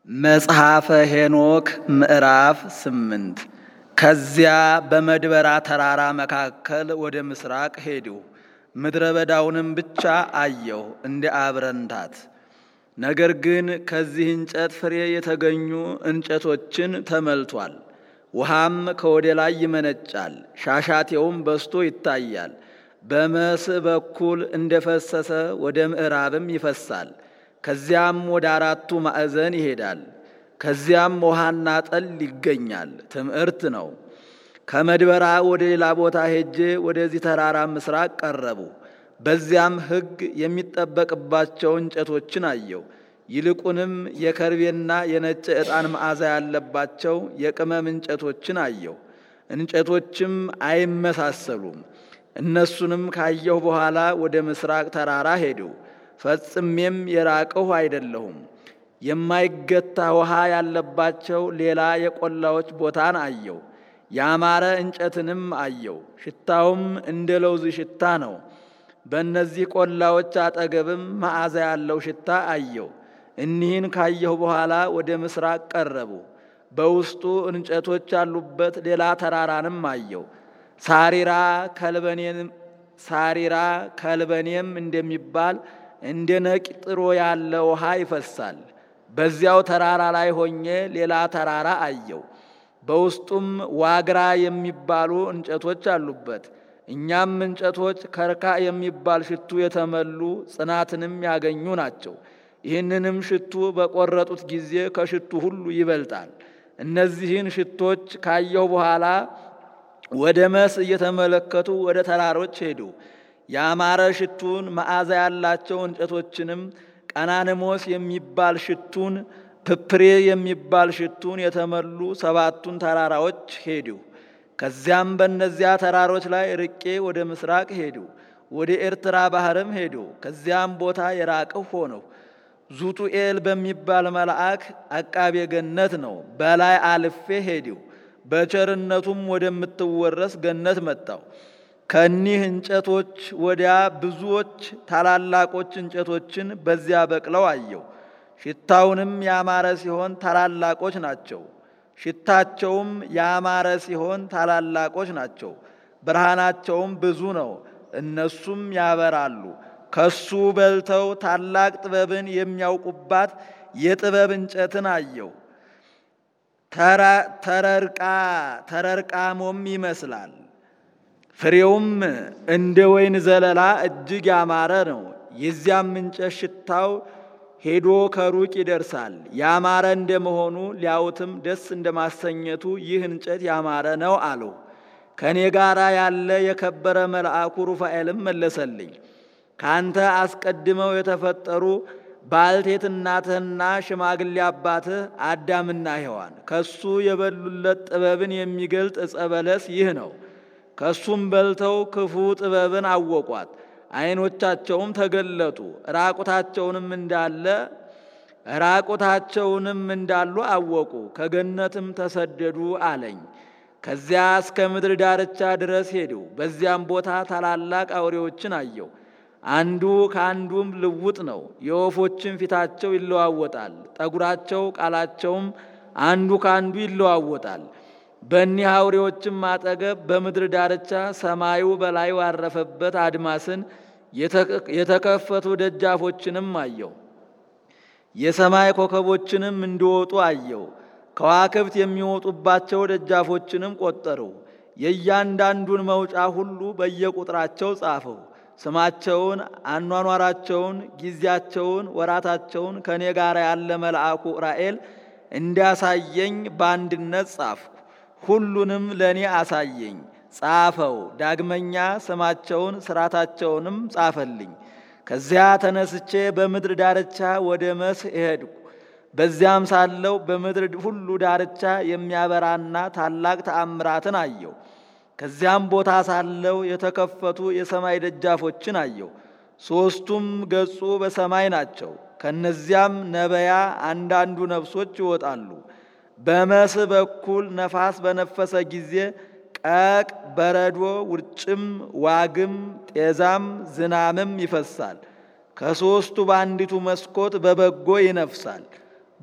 መጽሐፈ ሄኖክ ምዕራፍ ስምንት ከዚያ በመድበራ ተራራ መካከል ወደ ምስራቅ ሄድሁ። ምድረ በዳውንም ብቻ አየሁ እንደ አብረንታት። ነገር ግን ከዚህ እንጨት ፍሬ የተገኙ እንጨቶችን ተመልቷል። ውሃም ከወደ ላይ ይመነጫል፣ ሻሻቴውም በስቶ ይታያል። በመስእ በኩል እንደፈሰሰ ወደ ምዕራብም ይፈሳል። ከዚያም ወደ አራቱ ማዕዘን ይሄዳል። ከዚያም ውሃና ጠል ይገኛል። ትምህርት ነው። ከመድበራ ወደ ሌላ ቦታ ሄጄ ወደዚህ ተራራ ምስራቅ ቀረቡ። በዚያም ሕግ የሚጠበቅባቸው እንጨቶችን አየው። ይልቁንም የከርቤና የነጭ ዕጣን መዓዛ ያለባቸው የቅመም እንጨቶችን አየው። እንጨቶችም አይመሳሰሉም። እነሱንም ካየሁ በኋላ ወደ ምስራቅ ተራራ ሄድሁ። ፈጽሜም የራቅሁ አይደለሁም። የማይገታ ውሃ ያለባቸው ሌላ የቆላዎች ቦታን አየው። ያማረ እንጨትንም አየው። ሽታውም እንደ ለውዝ ሽታ ነው። በእነዚህ ቆላዎች አጠገብም መዓዛ ያለው ሽታ አየው። እኒህን ካየሁ በኋላ ወደ ምስራቅ ቀረቡ። በውስጡ እንጨቶች ያሉበት ሌላ ተራራንም አየው። ሳሪራ ከልበኔም ሳሪራ ከልበኔም እንደሚባል እንደ ነቂጥሮ ያለ ውሃ ይፈሳል። በዚያው ተራራ ላይ ሆኜ ሌላ ተራራ አየው። በውስጡም ዋግራ የሚባሉ እንጨቶች አሉበት። እኛም እንጨቶች ከርካ የሚባል ሽቱ የተመሉ ጽናትንም ያገኙ ናቸው። ይህንንም ሽቱ በቆረጡት ጊዜ ከሽቱ ሁሉ ይበልጣል። እነዚህን ሽቶች ካየሁ በኋላ ወደ መስ እየተመለከቱ ወደ ተራሮች ሄዱ። ያማረ ሽቱን መዓዛ ያላቸው እንጨቶችንም ቀናንሞስ የሚባል ሽቱን ፕፕሬ የሚባል ሽቱን የተመሉ ሰባቱን ተራራዎች ሄዱ። ከዚያም በእነዚያ ተራሮች ላይ ርቄ ወደ ምስራቅ ሄዱ። ወደ ኤርትራ ባህርም ሄዱ። ከዚያም ቦታ የራቅሁ ሆነሁ። ዙጡኤል በሚባል መልአክ አቃቤ ገነት ነው። በላይ አልፌ ሄዲው። በቸርነቱም ወደምትወረስ ገነት መጣው። ከኒህ እንጨቶች ወዲያ ብዙዎች ታላላቆች እንጨቶችን በዚያ በቅለው አየው። ሽታውንም ያማረ ሲሆን ታላላቆች ናቸው። ሽታቸውም ያማረ ሲሆን ታላላቆች ናቸው። ብርሃናቸውም ብዙ ነው። እነሱም ያበራሉ። ከሱ በልተው ታላቅ ጥበብን የሚያውቁባት የጥበብ እንጨትን አየው። ተረርቃ ተረርቃሞም ይመስላል። ፍሬውም እንደ ወይን ዘለላ እጅግ ያማረ ነው። የዚያም እንጨት ሽታው ሄዶ ከሩቅ ይደርሳል። ያማረ እንደመሆኑ ሊያዩትም ደስ እንደማሰኘቱ ይህ እንጨት ያማረ ነው አለው። ከእኔ ጋር ያለ የከበረ መልአኩ ሩፋኤልም መለሰልኝ ካንተ አስቀድመው የተፈጠሩ ባልቴት እናትህና ሽማግሌ አባትህ አዳምና ሔዋን ከሱ የበሉለት ጥበብን የሚገልጥ ዕፀ በለስ ይህ ነው። ከሱም በልተው ክፉ ጥበብን አወቋት። ዓይኖቻቸውም ተገለጡ። ራቁታቸውንም እንዳለ ራቁታቸውንም እንዳሉ አወቁ። ከገነትም ተሰደዱ አለኝ። ከዚያ እስከ ምድር ዳርቻ ድረስ ሄዱ። በዚያም ቦታ ታላላቅ አውሬዎችን አየው። አንዱ ከአንዱም ልውጥ ነው። የወፎችን ፊታቸው ይለዋወጣል፣ ጠጉራቸው ቃላቸውም አንዱ ከአንዱ ይለዋወጣል። በእኒህ አውሬዎችም አጠገብ በምድር ዳርቻ ሰማዩ በላይ ያረፈበት አድማስን የተከፈቱ ደጃፎችንም አየው። የሰማይ ኮከቦችንም እንዲወጡ አየው። ከዋክብት የሚወጡባቸው ደጃፎችንም ቆጠሩ። የእያንዳንዱን መውጫ ሁሉ በየቁጥራቸው ጻፈው። ስማቸውን፣ አኗኗራቸውን፣ ጊዜያቸውን፣ ወራታቸውን ከእኔ ጋር ያለ መልአኩ ራኤል እንዲያሳየኝ በአንድነት ጻፍኩ። ሁሉንም ለእኔ አሳየኝ፣ ጻፈው። ዳግመኛ ስማቸውን ስራታቸውንም ጻፈልኝ። ከዚያ ተነስቼ በምድር ዳርቻ ወደ መስህ እሄድኩ። በዚያም ሳለው በምድር ሁሉ ዳርቻ የሚያበራና ታላቅ ተአምራትን አየው። ከዚያም ቦታ ሳለው የተከፈቱ የሰማይ ደጃፎችን አየው። ሦስቱም ገጹ በሰማይ ናቸው። ከነዚያም ነበያ አንዳንዱ ነፍሶች ይወጣሉ። በመስህ በኩል ነፋስ በነፈሰ ጊዜ ቀቅ፣ በረዶ፣ ውርጭም፣ ዋግም፣ ጤዛም ዝናምም ይፈሳል። ከሦስቱ በአንዲቱ መስኮት በበጎ ይነፍሳል።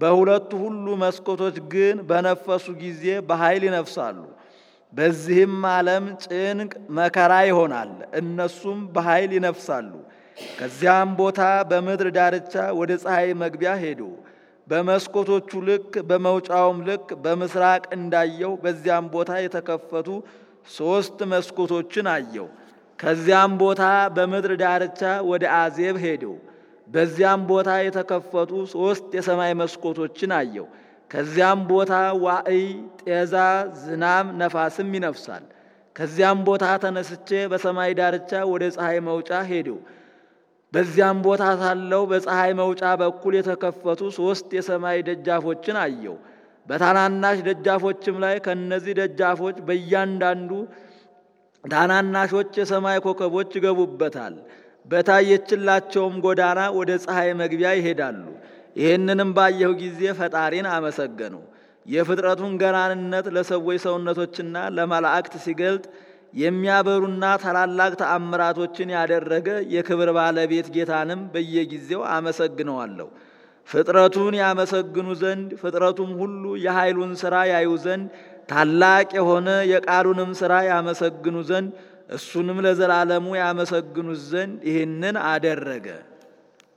በሁለቱ ሁሉ መስኮቶች ግን በነፈሱ ጊዜ በኃይል ይነፍሳሉ። በዚህም ዓለም ጭንቅ መከራ ይሆናል። እነሱም በኃይል ይነፍሳሉ። ከዚያም ቦታ በምድር ዳርቻ ወደ ፀሐይ መግቢያ ሄዱ። በመስኮቶቹ ልክ በመውጫውም ልክ በምስራቅ እንዳየው በዚያም ቦታ የተከፈቱ ሦስት መስኮቶችን አየው። ከዚያም ቦታ በምድር ዳርቻ ወደ አዜብ ሄደው በዚያም ቦታ የተከፈቱ ሦስት የሰማይ መስኮቶችን አየው። ከዚያም ቦታ ዋዕይ፣ ጤዛ፣ ዝናም፣ ነፋስም ይነፍሳል። ከዚያም ቦታ ተነስቼ በሰማይ ዳርቻ ወደ ፀሐይ መውጫ ሄደው በዚያም ቦታ ሳለው በፀሐይ መውጫ በኩል የተከፈቱ ሦስት የሰማይ ደጃፎችን አየው። በታናናሽ ደጃፎችም ላይ ከእነዚህ ደጃፎች በእያንዳንዱ ታናናሾች የሰማይ ኮከቦች ይገቡበታል። በታየችላቸውም ጎዳና ወደ ፀሐይ መግቢያ ይሄዳሉ። ይህንንም ባየሁ ጊዜ ፈጣሪን አመሰገኑ። የፍጥረቱን ገናንነት ለሰዎች ሰውነቶችና ለመላእክት ሲገልጥ የሚያበሩና ታላላቅ ተአምራቶችን ያደረገ የክብር ባለቤት ጌታንም በየጊዜው አመሰግነዋለሁ። ፍጥረቱን ያመሰግኑ ዘንድ ፍጥረቱም ሁሉ የኃይሉን ሥራ ያዩ ዘንድ ታላቅ የሆነ የቃሉንም ሥራ ያመሰግኑ ዘንድ እሱንም ለዘላለሙ ያመሰግኑት ዘንድ ይህንን አደረገ።